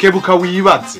kebuka wibaze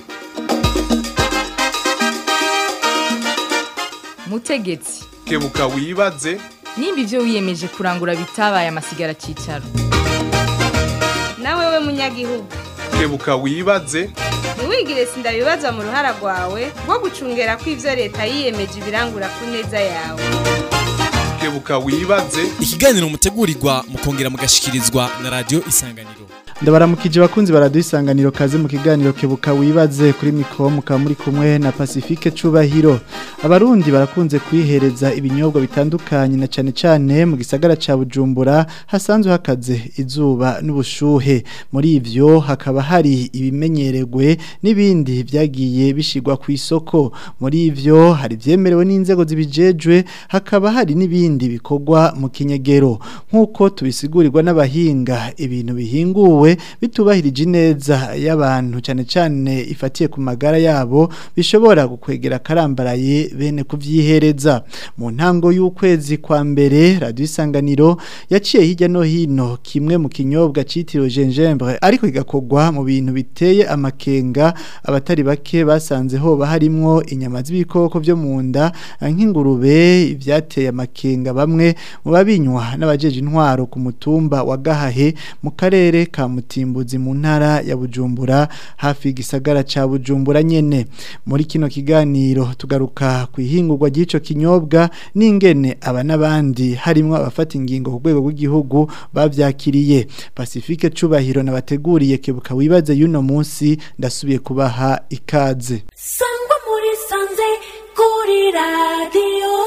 mutegetsi kebuka wibaze nimba ibyo wiyemeje kurangura bitabaye amasigara cyicaro nawe we munyagihugu kebuka wibaze ntiwigire sindabibazwa mu ruhara rwawe rwo gucungera ko ibyo leta yiyemeje ibirangura ku neza yawe kebuka wibaze ikiganiro mutegurirwa mukongera mugashikirizwa na radio isanganiro ndabaramukije bakunzi baradu isanganiro kaze mu kiganiro kebuka wibaze kuri mikro mukaba muri kumwe na Pacifique Cubahiro abarundi barakunze kwihereza ibinyobwa bitandukanye na cane cane mu gisagara ca Bujumbura hasanzwe hakaze izuba n'ubushuhe muri ivyo hakaba hari ibimenyeregwe n'ibindi vyagiye bishigwa ku isoko muri ivyo hari vyemerewe n'inzego zibijejwe hakaba hari n'ibindi bikorwa mu kinyegero nk'uko tubisigurirwa n'abahinga ibintu bihinguwe bitubahirije neza y'abantu cyane cyane ifatiye ku magara yabo bishobora gukwegera karambaraye bene kuvyihereza mu ntango y'ukwezi kwa mbere radio isanganiro yaciye hirya no hino kimwe mu kinyobwa citiriwe gingembre ariko igakogwa mu bintu biteye amakenga abatari bake basanze hoba harimwo inyama z'ibikoko byo mu nda nk'ingurube ivyateye amakenga bamwe mu babinywa n'abajeje intwaro ku mutumba wa Gahahe mu karere ka Mutimbuzi mu ntara ya Bujumbura hafi gisagara ca Bujumbura nyene muri kino kiganiro tugaruka ku ihingurwa ry'ico kinyobwa n'ingene aba nabandi harimo abafata ingingo ku rwego rw'igihugu bavyakiriye Pacifique Cubahiro nabateguriye kebuka wibaze yuno munsi ndasubiye kubaha ikaze sangwa muri sanze kuri radiyo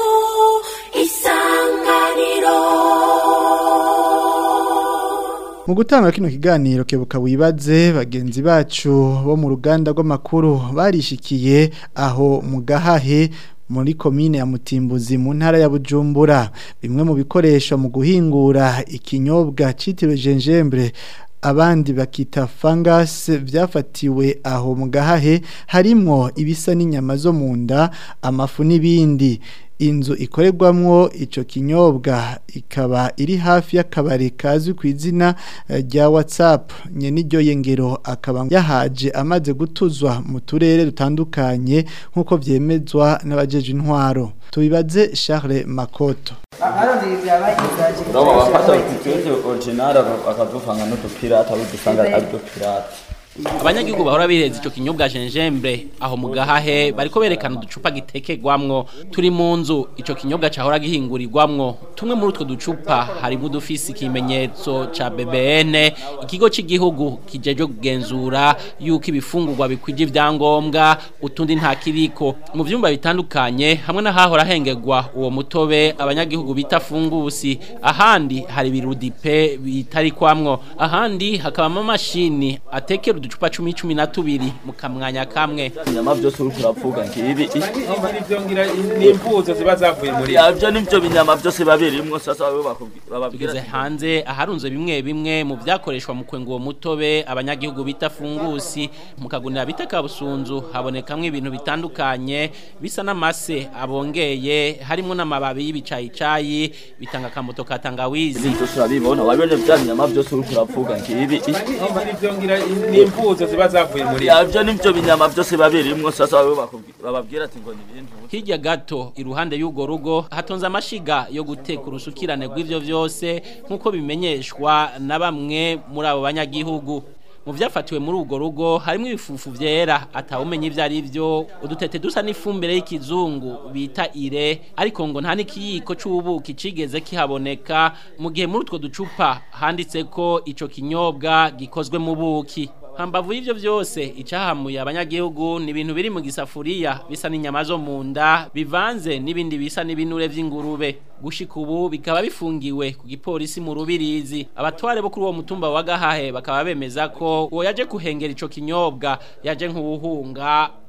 isanganiro Mu gutanga kino kiganiro kebuka wibaze bagenzi bacu bo mu ruganda rw'amakuru barishikiye aho mu gahahe muri komine ya Mutimbuzi mu ntara ya Bujumbura bimwe mu bikoresho mu guhingura ikinyobwa citiriwe gingembre abandi bakita fungus byafatiwe aho mu gahahe harimo ibisa n'inyama zo mu nda amafu n'ibindi inzu ikorerwamwo ico kinyobwa ikaba iri hafi y'akabari kazwi ku izina rya WhatsApp nyene iryo yengero akaba yahaje amaze gutuzwa mu turere dutandukanye nk'uko vyemezwa n'abajeje intwaro tubibaze Charles Makoto urabo bafata ututuze original akaduvanga n'udupirata udusanga ari udupirata abanyagihugu bahora bireza ico kinyobwa gingembre aho mu gahahe bariko berekana uducupa gitekegwamwo turi mu nzu ico kinyobwa cahora gihingurirwamwo tumwe muri utwo ducupa harimo udufisi ikimenyetso ca BBN ikigo c'igihugu kijeje kugenzura yuko ibifungurwa bikwije ivyangombwa utundi nta kiriko mu vyumba bitandukanye hamwe n'ahahora hengerwa uwo mutobe abanyagihugu bita fungusi ahandi hari birudipe bitari kwamwo ahandi hakaba amamashini atekera uducupa cumi cumi na tubiri mu kamwanya kamwe inyama byose uri kuravuga ngibi nivyo ngira n'impuzo ziba zavuye muri yavyo nivyo binyama byose babirimwo sasa bababwira tugeze hanze aharunze bimwe bimwe mu vyakoreshwa mu kwenga uwo mutobe abanyagihugu bita fungusi mu kagunira bita kabusunzu habonekamwo ibintu bitandukanye bisa n'amase abongeye harimo n'amababi y'ibicayicayi bitanga akamoto ka tangawizi ibintu turabibona wabibone vya binyama byose uri kuravuga ngibi nivyo ngira n'impuzo ziba zavuye muri yavyo nivyo binyama byose babirimwo sasa bababwira ati ngo ni ibintu hirya gato iruhande y'ugo rugo hatonze amashiga yo guteka urusukirane rw'ivyo vyose nk'uko bimenyeshwa na bamwe muri abo banyagihugu mu vyafatiwe muri urwo rugo harimo ibifufu vyera atawumenya ivyo ari vyo udutete dusa n'ifumbire y'ikizungu bita ire ariko ngo nta n'ikiyiko c'ubuki cigeze kihaboneka mu gihe muri utwo ducupa handitseko ico kinyobwa gikozwe mu buki hambavu y'ivyo vyose icahamuye abanyagihugu ni ibintu biri mu gisafuriya bisa n'inyama zo mu nda bivanze n'ibindi bisa n'ibinure vy'ingurube gushika ubu bikaba bifungiwe ku gipolisi mu rubirizi abatware bo kuri uwo mutumba wa gahahe bakaba bemeza ko uwo yaje kuhengera ico kinyobwa yaje nk'ubuhunga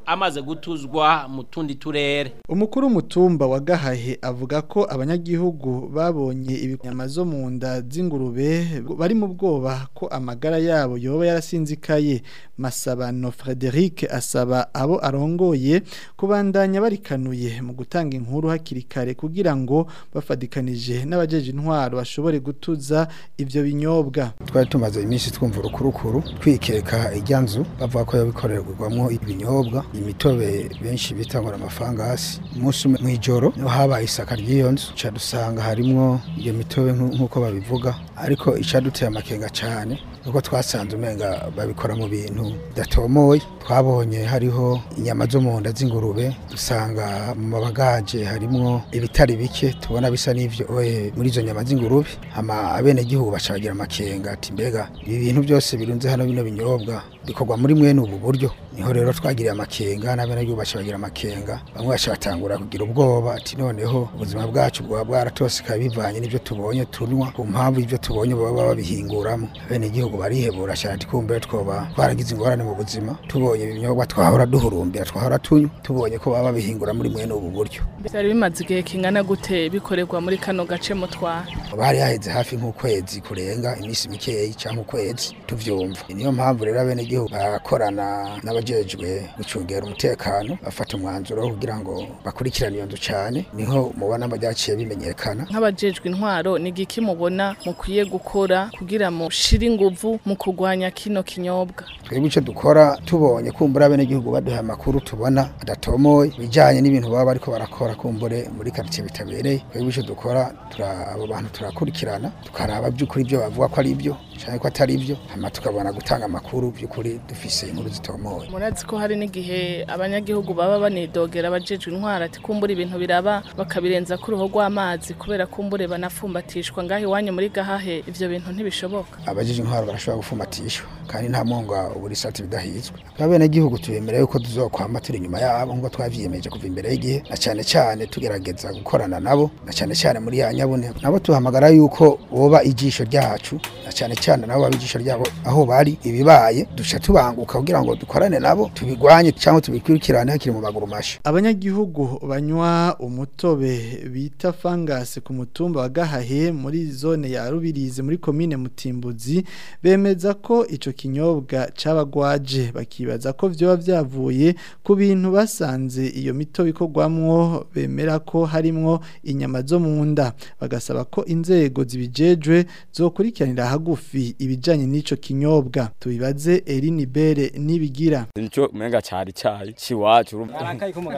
amaze gutuzwa mu tundi turere umukuru w'umutumba wa gahahe avuga ko abanyagihugu babonye ibinyama zo mu nda z'ingurube bari mu bwoba ko amagara yabo yoba yarasinzikaye masabano frederic asaba abo arongoye kubandanya barikanuye mu gutanga inkuru hakiri kare kugira ngo bafadikanije n'abajeje intwaro bashobore gutuza ibyo binyobwa twari tumaze iminsi twumva urukurukuru twikeka ijya nzu bavuga ko yabikorerwamo ibinyobwa imitobe benshi bita ngo amafangasi umunsi umwe mu ijoro niho habaye isaka ry'iyo nzu ca dusanga harimwo iyo mitobe nku- nk'uko babivuga ariko icaduteye amakenga cyane nuko twasanze umenga babikora mu bintu bidatomoye twabonye hariho inyama zo mu nda z'ingurube dusanga mu mabagaje harimwo ibitari bike tubona bisa n'ivyo oye muri izo nyama z'ingurube hama abenegihugu baca bagira amakenga ati mbega ibi bintu byose birunze hano bino binyobwa bikorwa muri mwene ubu buryo niho rero twagiriye amakenga n'abenegihugu baca bagira amakenga bamwe baca batangura kugira ubwoba ati noneho ubuzima bwacu bwaba bwaratosekaye bivanye n'ibyo tubonye tunywa ku mpamvu ibyo tubonye baba babihinguramo abenegihugu barihebura cyane ati kumbe twoba twaragize ingorane mu buzima tubonye ibinyobwa twahora duhurumbira twahora tunywa tubonye ko baba babihingura muri mwene ubu buryo byari bimaze igihe kingana gute bikorerwa muri kano gace mutwara bari haheze hafi nk'ukwezi kurenga iminsi mikeyi cyangwa ukwezi tuvyumva niyo mpamvu rero abenegihugu barakorana n'abajejwe gucungera umutekano bafata umwanzuro wo kugira ngo bakurikirane iyo nzu cyane niho mubona byaciye bimenyekana nk'abajejwe intwaro ni igiki mubona mukwiye gukora kugira mushire inguvu mu kurwanya kino kinyobwa twebwe icyo dukora tubonye kumbura abenegihugu baduha amakuru tubona adatomoye bijyanye n'ibintu baba bariko barakora kumbure muri karitsiye bitabereye twebwe icyo dukora tura- abo bantu turakurikirana tukaraba by'ukuri ibyo bavuga ko ari byo cyane ko atari byo hanyuma tukabona gutanga amakuru by'ukuri dufise inkuru zitomoye murazi ko hari n'igihe abanyagihugu baba banidogera abajejwe intwaro ati kumbura ibintu biraba bakabirenza ku ruhu rw'amazi kubera kumbure banafumbatishwa ngaho iwanyu muri gahahe ivyo bintu ntibishoboka abajeje intwaro barashobora gufumatishwa kandi nta mwonga ubura isati bidahizwe abenegihugu tubemereye yuko tuzokwama turi inyuma yabo nk'uko twavyiyemeje kuva imbere y'igihe na cyane cyane tugerageza gukorana nabo na cyane cyane muri ya nyabune nabo tuhamagara yuko boba ijisho ryacu na cyane cyane nabo baba ijisho ryabo aho bari ibibaye duca tubanguka kugira ngo dukorane nabo tubigwanye cyangwa tubikurikirane hakiri mu maguru masha abanyagihugu banywa umutobe bita fangasi ku mutumba wa gahahe muri zone ya rubirizi muri komine mutimbuzi bemeza ko ico kinyobwa cabagwaje bakibaza ko vyoba vyavuye ku bintu basanze iyo mitobe ikorwamwo bemera ko harimwo inyama zo mu nda bagasaba ko inzego zibijejwe zokurikiranira hagufi ibijanye n'ico kinyobwa tubibaze Eline Bere nibigira Nico umenga cari cari ciwacu urumva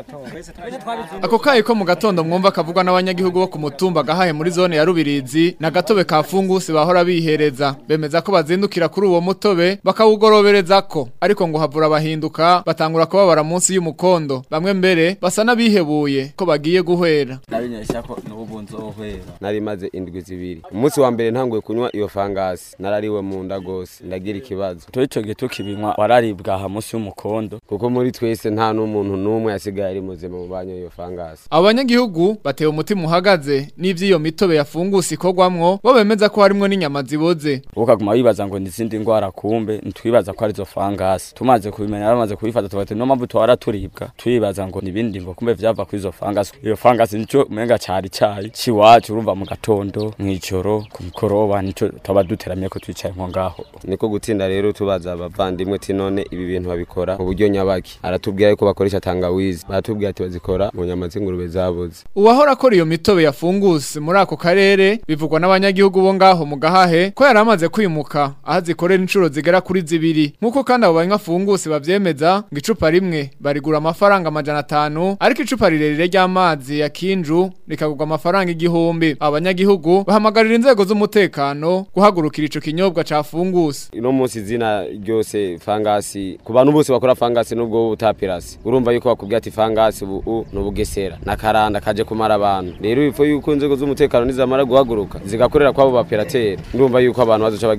Ako kayi ko mu gatondo mwumva kavugwa n'abanyagihugu bo ku mutumba gahaye muri zone ya Rubirizi na gatobe ka fungusi bahora bihereza bemeza ko bazindukira kuri uwo mutobe bakawugorobereza ko ariko ngo havura abahinduka batangura kubabara munsi y'umukondo bamwe mbere basa n'abihebuye ko bagiye guhwera nabinyesha ko n'ubu nzohwera nari maze indwi zibiri umunsi wa mbere ntanguye kunywa iyo fangasi narariwe mu nda gose ndagira ikibazo to ico gihe tukibinywa wararibwa aha munsi y'umukondo kuko muri twese nta n'umuntu n'umwe yasigaye ari muzima mu banyo iyo fangasi Abo banyagihugu batewe umutima uhagaze n'ivy'iyo mitobe yafungusi ikorwamwo bo bemeza ko harimwo n'inyama ziboze ukaguma wibaza ngo n'izindi ngwara kumbe ntitwibaza ko arizo fangasi tumaze kubimenya bamaze kubifata tubate no mpamvu twara turibwa twibaza ngo nibindi ngo kumbe vyava kuri izo fangasi iyo fangasi nico umenga cari cari ciwacu urumva mu gatondo mw'ijoro ku mukoroba nico twaba duteramiye ko twicaye nko ngaho niko gutsinda rero tubaza abavandimwe ati none ibi bintu babikora mu buryo nyabaki aratubwira yuko bakoresha tangawizi baratubwira ati bazikora mu nyama z'ingurube zabuze Uwahora akora iyo mitobe yafungusi muri ako karere bivugwa n'abanyagihugu bo ngaho mu gahahe ko yari amaze kwimuka aho zikorera inshuro zigera kuri zibiri nk'uko kandi abo banywa fungusi bavyemeza ngo icupa rimwe barigura amafaranga amajana atanu ariko icupa rirerire ry'amazi ya kinju rikagurwa amafaranga igihumbi abanyagihugu bahamagarira inzego z'umutekano guhagurukira ico kinyobwa ca fungusi ino munsi izina ryose fangasi ku bantu bose bakora fangasi nubwo utapirasi urumva yuko bakubwira ati fangasi ubu ni ubugesera nakaranda kaje kumara abantu rero bifo yuko inzego z'umutekano nizamara guhaguruka zigakorera kwabo baperateri ndumva yuko abantu bazoca bagira amagara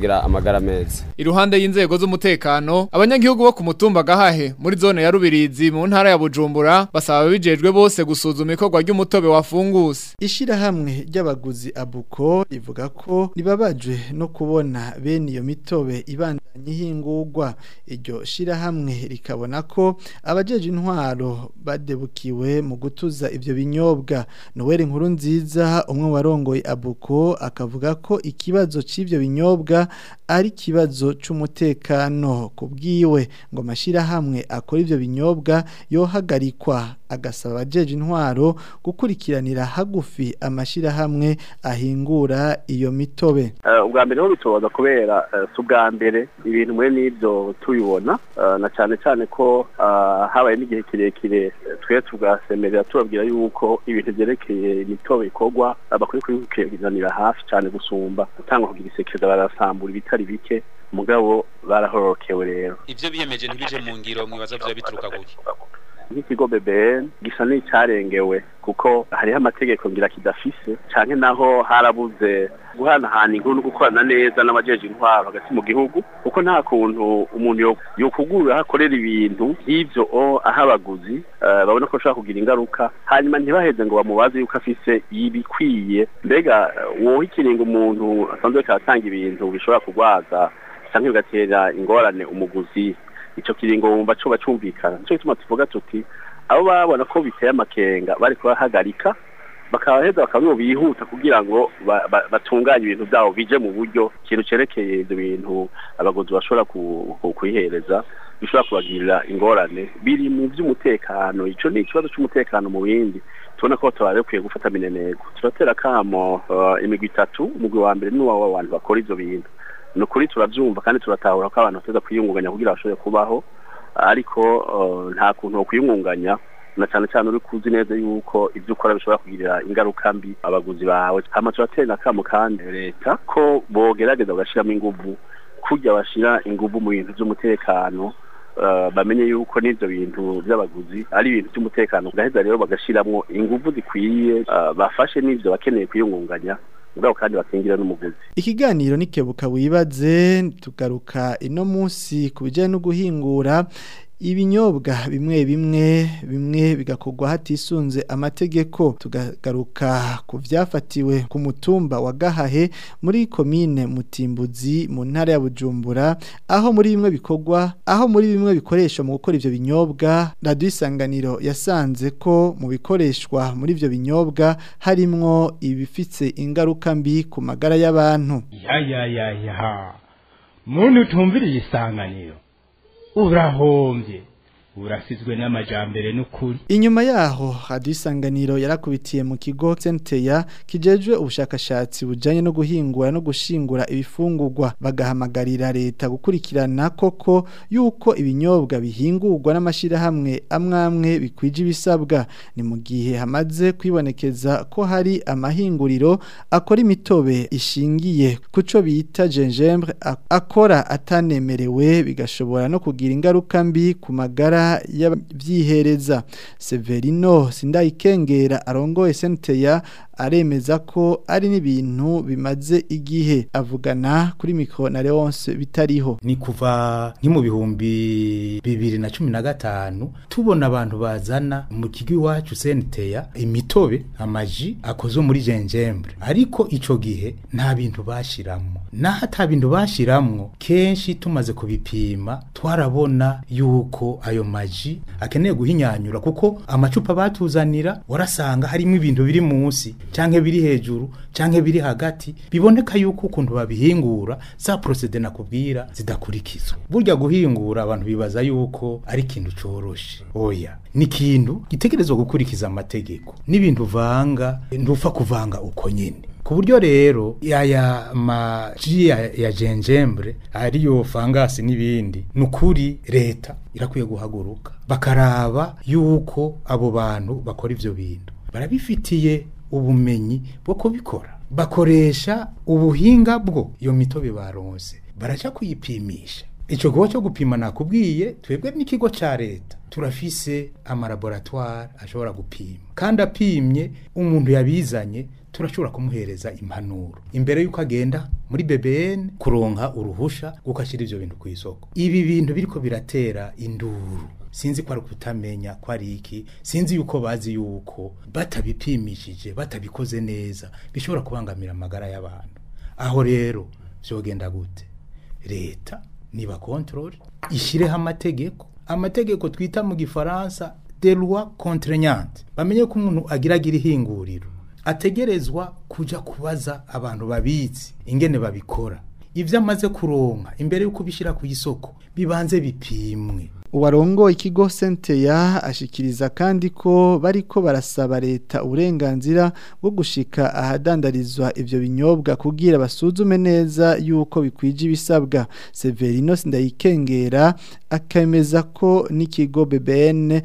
amagara meza Iruhande y'inzego z'umutekano abanyagihugu bo ku mutumba gahahe muri zone ya Rubirizi mu ntara ya Bujumbura basaba bijejwe bose gusuzuma ikorwa ry'umutobe wa funguse Ishirahamwe ry'abaguzi abuko rivuga ko ribabajwe no kubona bene iyo mitobe ibandanye ihingurwa iryo shirahamwe rikabona ko abajeje intwaro badebukiwe mu gutuza ivyo binyobwa Noel inkuru nziza umwe warongoye abuko akavuga ko ikibazo c'ivyo binyobwa ari kibazo c'umutekano kubwiwe ngo amashirahamwe akora ivyo binyobwa yohagarikwa agasaba abajeje intwaro gukurikiranira hagufi amashirahamwe ahingura iyo mitobe ubwa mbere ho bitobaza kubera si ubwa mbere ibintu muri n'ibyo tubibona na cyane cyane ko habaye n'igihe kirekire twe tugasemerera tubabwira yuko ibintu byerekeye imitobe ikorwa bakwiye kubikurikiranira hafi cyane gusumba gutanga kugira isekeza barasambura ibitari bike mugabo barahorokewe rero ivyo biyemeje ntibije mu ngiro mwibaza vyo bituruka guki nk'ikigo BBN gisa n'icyarengewe kuko hariho amategeko ngira kidafise canke naho harabuze guhanahana inkuru no gukorana neza n'abajeje intwaro hagati mu gihugu kuko nta kuntu umuntu yokugurura ahakorera ibintu nk'ivyo aho abaguzi babona ko ashobora kugira ingaruka hanyuma ntibaheze ngo bamubaze yuko afise ibikwiye mbega woha ikiringo umuntu asanzwe katanga ibintu bishobora kurwaza canke bigatera ingorane umuguzi ico kiringo wumva coba cumvikana nico gituma tuvuga tuti abo babona ko biteye amakenga bari kubahagarika bakabaheza bakaba bihuta kugira ngo batunganye ibintu byabo bije mu buryo ikintu cerekeye ivyo bintu abaguzi bashobora kwihereza bishobora kubagirira ingorane biri mu vy'umutekano ico ni ikibazo c'umutekano mu bindi tubona ko tuba bakwiye gufata minenego turatera kamo imigwi itatu umugwi wa mbere n'uwa abantu bakora ivyo bintu ni ukuri turabyumva kandi turatahura ko abantu bateza kwiyungunganya kugira bashobore kubaho ariko nta kuntu wo kwiyungunganya na cyane cyane uri kuzi neza yuko ibyo ukora bishobora kugirira ingaruka mbi abaguzi bawe hama turatera akamo kandi leta ko bogerageza bagashyiramo inguvu kujya bashyira inguvu mu bintu by'umutekano bamenye yuko n'ibyo bintu by'abaguzi ari ibintu by'umutekano gaheza rero bagashyiramo inguvu zikwiye bafashe n'ibyo bakeneye kwiyungunganya mugabo kandi bakingira n'umuguzi ikiganiro nikebuka wibaze tugaruka ino munsi ku bijyanye no guhingura ibinyobwa bimwe bimwe bimwe bigakorwa hatisunze amategeko tugagaruka ku byafatiwe ku mutumba wa gahahe muri komine mutimbuzi mu ntara ya bujumbura aho muri bimwe bikorwa aho muri bimwe bikoreshwa mu gukora ibyo binyobwa radiyo isanganiro yasanze ko mu bikoreshwa muri ibyo binyobwa harimwo ibifite ingaruka mbi ku magara y'abantu yayayaya muntu utumviriye isanganiro urahombye urasizwe n'amajambere n'ukuri inyuma yaho hadisanganiro yarakubitiye mu kigo Centeya kijejwe ubushakashatsi bujanye no guhingura no gushingura ibifungurwa bagahamagarira leta gukurikirana koko yuko ibinyobwa bihingurwa n'amashirahamwe amwamwe bikwije ibisabwa ni mu gihe hamaze kwibonekeza ko hari amahinguriro akora imitobe ishingiye kuco bita gingembre akora atanemerewe bigashobora no kugira ingaruka mbi ku magara y'abyihereza Severino sindayikengera arongoye senteya aremeza ko ari n'ibintu bimaze igihe avugana kuri mikro na Leonce bitariho ni kuva nki mu bihumbi bibiri na cumi na gatanu tubona abantu bazana mu kigo iwacu senteya imitobe amaji akozwe muri gingembre ariko ico gihe nta bintu bashiramwo naho ata bintu bashiramwo kenshi tumaze kubipima twarabona yuko ayo maji akeneye guhinyanyura kuko amacupa batuzanira warasanga harimo ibintu biri munsi canke biri hejuru canke biri hagati biboneka yuko ukuntu babihingura za procede nakubwira zidakurikizwa burya guhingura abantu bibaza yuko ari ikintu coroshe oya ni ikintu gitegerezwa gukurikiza amategeko n'ibintu vanga ntupfa kuvanga uko nyene ku buryo rero yaya maji ya, ya gingembre ariyo fangasi n'ibindi nukuri leta irakwiye guhaguruka bakaraba yuko abo bantu bakora ivyo bintu barabifitiye ubumenyi bwo kubikora bakoresha ubuhinga bwo iyo mitobe baronse baraja kuyipimisha ico gikorwa cyo gupima nakubwiye twebwe n'ikigo ca leta turafise amalaboratoire ashobora gupima kandi apimye umuntu yabizanye turashobora kumuhereza impanuro imbere yuko agenda muri BBN kuronka uruhusha gukashira ivyo bintu ku isoko ibi bintu biriko biratera induru sinzi ko ari kutamenya ko ari iki sinzi yuko bazi yuko batabipimishije batabikoze neza bishobora kubangamira amagara y'abantu aho rero vyogenda gute leta niba control ishireho amategeko amategeko twita mu gifaransa de loi contraignante bamenye ko umuntu agira agira ihinguriro ategerezwa kuja kubaza abantu babizi ingene babikora ivyo amaze kuronka imbere yuko bishira ku isoko bibanze bipimwe uwarongo ikigo senteya ashikiriza kandi ko bariko barasaba leta uburenganzira bwo gushika ahadandarizwa ivyo binyobwa kugira basuzume neza yuko bikwije ibisabwa Severino Ndayikengera akemeza ko n'ikigo BBN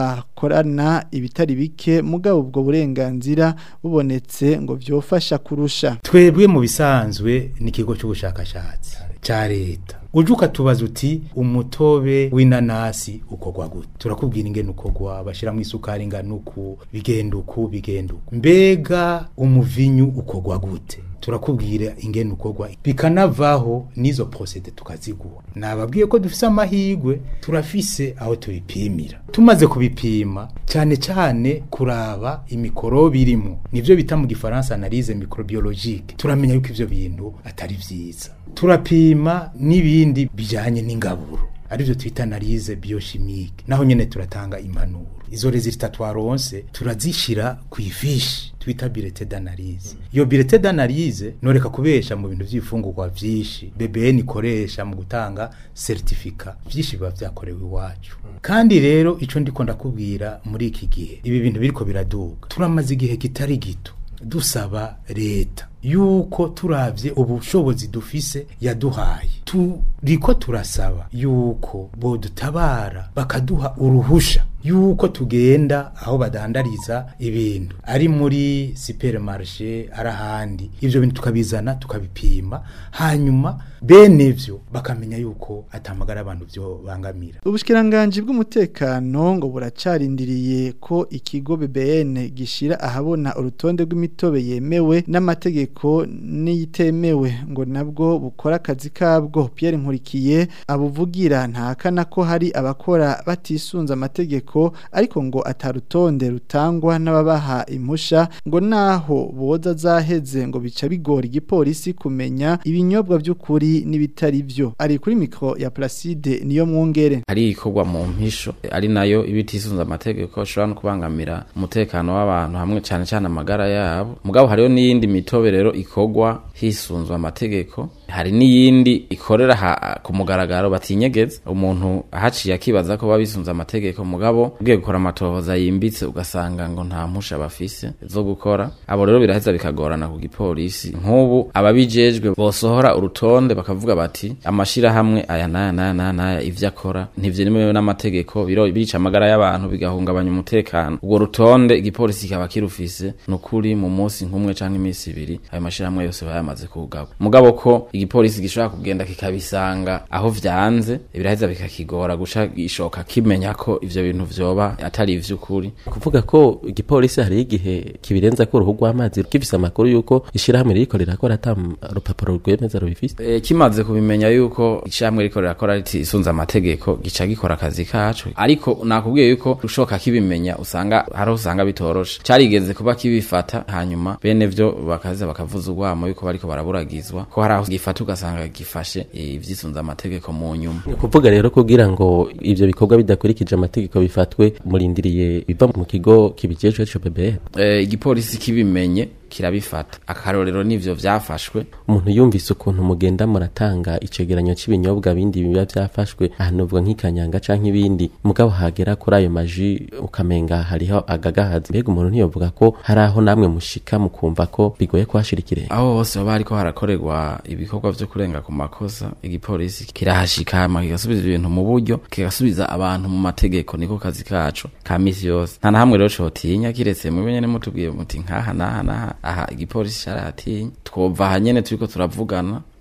bakorana ibitari bike mugabo ubwo burenganzira bubonetse ngo vyofasha kurusha twebwe mu bisanzwe n'ikigo cy'ubushakashatsi ca leta uje ukatubaza uti umutobe w'inanasi ukogwa gute turakubwira ingene ukogwa bashyiramo isukari ingana uku bigenda uku bigenda uku mbega umuvinyu ukogwa gute turakubwira ingene ukogwa bikanavaho n'izo procede tukaziguha nababwiye ko dufise amahigwe turafise aho tubipimira tumaze kubipima cyane cyane kuraba imikorobe irimo nivyo bita mu gifaransa analyse microbiologique turamenya yuko ivyo bintu atari vyiza turapima n'ibindi bijanye n'ingaburo arivyo twita analyse biochimique naho nyene turatanga impanuro izo resultat twaronse turazishira ku ifishi twita bilete d'analyse iyo bilete d'analyse noreka kubesha mu bintu vy'ifungurwa vyinshi BBN ikoresha mu gutanga certificat vyinshi biba vyakorewe iwacu kandi rero ico ndiko ndakubwira muri iki gihe ibi bintu biriko biraduga turamaze igihe kitari gito dusaba leta yuko turavye ubushobozi dufise yaduhaye turiko turasaba yuko bodutabara bakaduha uruhusha yuko tugenda aho badandariza ibintu ari muri supermarché ari ahandi ivyo bintu tukabizana tukabipima hanyuma bene vyo bakamenya yuko atamagara abantu vyo bangamira Ubushikiranganje bw'umutekano ngo buracarindiriye ko ikigo BBN gishira ahabona urutonde rw'imitobe yemewe n'amategeko n'iyitemewe ngo nabwo bukora akazi kabwo Pierre Nkurikiye abuvugira ntakana ko hari abakora batisunza amategeko ariko ngo atarutonde rutangwa n'ababaha impusha ngo naho boza zaheze ngo bica bigora igipolisi kumenya ibinyobwa by'ukuri n'ibitari byo ari kuri mikro ya Placide niyo mwungere hari ikorwa mu mpisho ari nayo ibitisunza amategeko ashobora no kubangamira umutekano w'abantu hamwe cyane cyane amagara yabo mugabo hariho n'iyindi mitobe rero ikorwa hisunzwe amategeko hari n'iyindi ikorera ha, ku mugaragaro batinyegeza umuntu ahaciye akibaza ko babisunze amategeko mugabo ugiye gukora amatohoza yimbitse ugasanga ngo nta mpusha bafise zo gukora abo rero biraheza bikagorana ku gipolisi nk'ubu ababijejwe bosohora urutonde bakavuga bati amashirahamwe aya n'aya n'aya n'aya n'aya ivyo akora ntivyemewe n'amategeko biro bica amagara y'abantu bigahungabanya umutekano ubwo rutonde igipolisi kikaba kirufise nukuri mu munsi nk'umwe canke imisi ibiri ayo mashirahamwe yose bayamaze kugaba mugabo ko igipolisi gishobora kugenda kikabisanga aho vyanze biraheza bikakigora guca gishoka kimenya ko ivyo bintu vyoba atari ivy'ukuri kuvuga ko igipolisi hari igihe kibirenza ko uruhu rw'amazi gifise amakuru yuko ishirahamwe ririko rirakora ata rupapuro rwemeza rubifise e, kimaze kubimenya yuko ishirahamwe ririko rirakora ritisunze amategeko gica gikora akazi kaco ariko nakubwiye yuko ushoka kibimenya usanga hariho usanga bitoroshe carigeze kuba kibifata hanyuma bene vyo bakaza bakavuza urwamo yuko bariko baraburagizwa ko hari aho gifata ugasanga gifashe ivyisunze amategeko mu nyuma kuvuga rero kugira ngo ivyo bikorwa bidakurikije amategeko bifatwe murindiriye biva mu kigo kibijejwe cyo BBN e, igipolisi kibimenye kirabifata akarorero nivyo vyafashwe umuntu yumvise ukuntu mugenda muratanga icegeranyo c'ibinyobwa bindi biba vyafashwe ahantu uvuga nk'ikanyanga canke ibindi mugabo hagera kuri ayo maji ukamenga hariho agagahazi mbega umuntu ntiyovuga ko hari aho namwe mushika mukumva ko bigoye kuhashira ikirenga aho hose baba hariko harakorerwa ibikorwa vyo kurenga ku makosa igipolisi kirahashika hama kigasubiza ibintu mu buryo kigasubiza abantu mu mategeko niko kazi kacu ka misi yose nta na hamwe rero cotinya kiretse mube nyene mutubwiye muti nkaha naha naha aha igipolisi carahatinya twova aha nyene turiko turavugana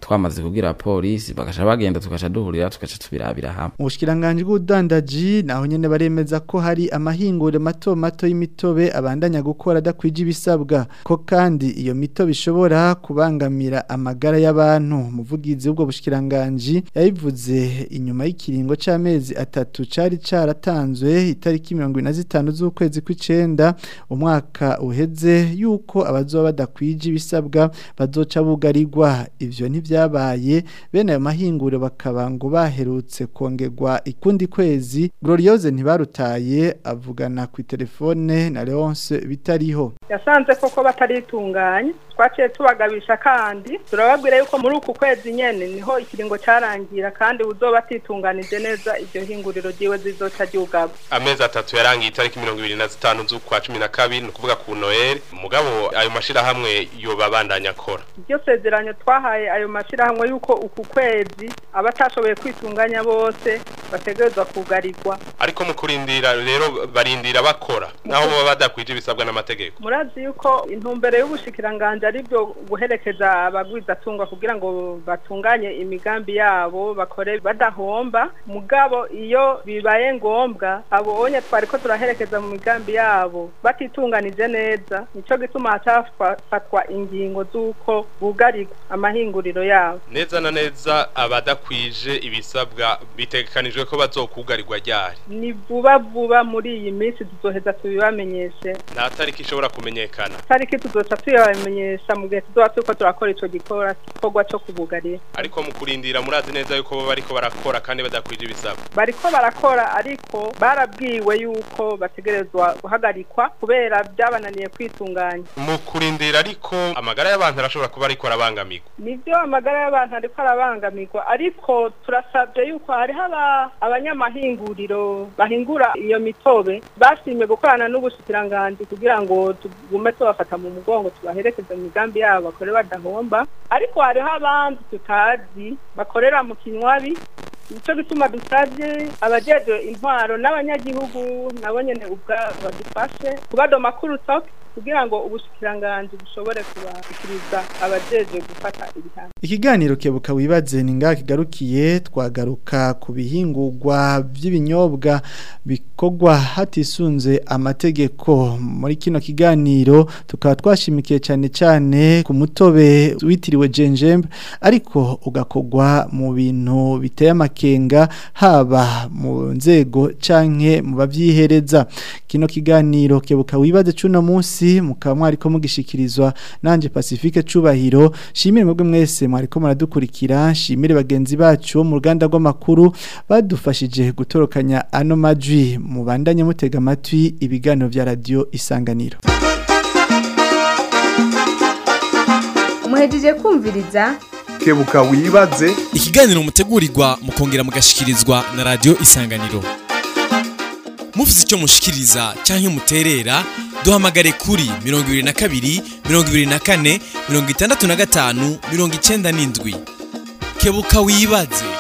twamaze kubwira polisi bagaca bagenda tugaca duhurira tugaca tubirabira hamwe Ubushikiranganje bw'udandaji naho nyene baremeza ko hari amahingure mato mato y'imitobe abandanya gukora adakwije ibisabwa ko kandi iyo mitobe ishobora kubangamira amagara y'abantu umuvugizi w'ubwo bushikiranganje yabivuze inyuma y'ikiringo c'amezi atatu cari caratanzwe itariki 25 z'ukwezi kw'icenda umwaka uheze yuko abazoba badakwije ibisabwa bazoca bugarirwa ivyo ntivyabaye bene ayo mahingure bakaba ngo baherutse kongerwa ikundi kwezi Gloriose ntibarutaye avugana ku telefone na Leonce bitariho yasanze koko bataritunganya twaciye tubagabisha kandi turababwira yuko muri uku kwezi nyene niho ikiringo carangira kandi uzoba atitunganije neza iryo hinguriro ryiwe zizoca ryugaba amezi atatu yarangiye itariki mirongo ibiri na zitanu z'ukwa cumi na kabiri ni ukuvuga ku noel mugabo ayo mashirahamwe yoba abandanya akora iryo sezerano twahaye ayo mashirahamwe yuko uku kwezi abatashoboye kwitunganya bose bategerezwa kugarirwa ariko mu kurindira rero barindira bakora naho baba badakwije ibisabwa n'amategeko murazi yuko intumbero y'ubushikiranganje ari byo guherekeza abagwizatunga kugira ngo batunganye imigambi yabo bakore badahomba mugabo iyo bibaye ngombwa abonye twari ko turaherekeza mu migambi yabo batitunganije neza nico gituma hacafatwa ingingo z'uko bugarirwa amahinguriro yabo neza na neza abadakwije ibisabwa bitegekanijwe ko bazokugarirwa ryari ni vuba vuba muri iyi minsi tuzoheza tubibamenyeshe nta tariki ishobora kumenyekana tariki tuzoca tuyabamenyesha mu gihe tuzoba turiko turakora ico gikora gikorwa co kubugarira ariko mu kurindira murazi neza yuko bo bariko barakora kandi badakwije ibisabwa bariko barakora ariko barabwiwe yuko bategerezwa guhagarikwa kubera byabananiye kwitunganya mu kurindira ariko amagara y'abantu arashobora kuba ariko arabangamirwa nivyo amagara y'abantu ariko arabangamirwa ariko turasabye yuko hariho aba- abanyamahinguriro bahingura iyo mitobe bashimye gukorana n'ubushikiranganji kugira ngo tugume tubafata mu mugongo tubaherekeze mu migambi yabo bakore badahomba ariko hariho abandi tutazi bakorera mu kinywabi nico gituma dusavye abajejwe intwaro n'abanyagihugu nabo nyene ubwa badufashe kubadoma kurutoke kugira ngo ubushikiranganji bushobore kubashikiriza abajejwe gufata ibihano Ikiganiro kebuka wibaze ni ngaha kigarukiye twagaruka ku bihingurwa by'ibinyobwa bikorwa hatisunze amategeko muri kino kiganiro tukaba twashimikiye cyane cyane ku mutobe witiriwe jenjembe ariko ugakorwa mu bintu biteye amakenga haba mu nzego canke mu bavyihereza kino kiganiro kebuka wibaze cuno munsi mukaba mwariko mugishikirizwa nanje Pacifique cubahiro shimire mwebwe mwese mwariko muradukurikira shimire bagenzi bacu bo mu ruganda rw'amakuru badufashije gutorokanya ano majwi mubandanye mutega amatwi ibiganiro vya radio isanganiro muhejeje kumviriza kebuka wibaze ikiganiro mutegurirwa mukongera mugashikirizwa na radio isanganiro mufite icyo mushikiriza cyangwa muterera duhamagare kuri mirongo ibiri na kabiri mirongo ibiri na kane mirongo itandatu na gatanu mirongo icyenda n'indwi kebuka wibaze